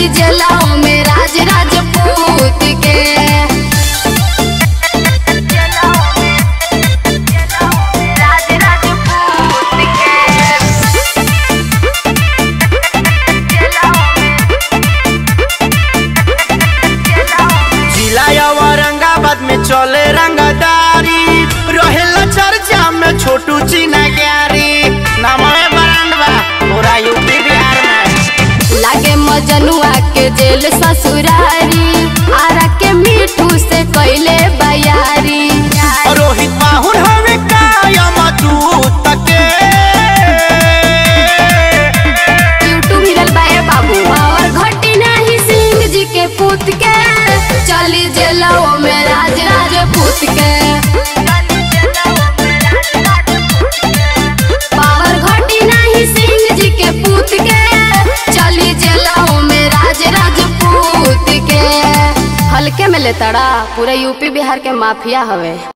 चली जेलाओ में राज राजपूत के राज राजपूत के जिला औरंगाबाद में चले रंगदारी रहेला चर्चा में छोटू चीना ग्यारी नामवे ब्रांड बा पूरा यूपी बिहार में लागे मजनुआ के जेल ससुरारी आरा के मिठू से कैले बयारी रोहित माहुर हवे कायम दूत के यूट्यूब मिलल बाए बाबू और घटी नहीं सिंह जी के पूत के चली जेलाओ में राज राजपूत के पावर घटी नहीं सिंह जी के पूत के चली जेलाओ में राज राजपूत के हल्के में लेतड़ा पूरे यूपी बिहार के माफिया हवे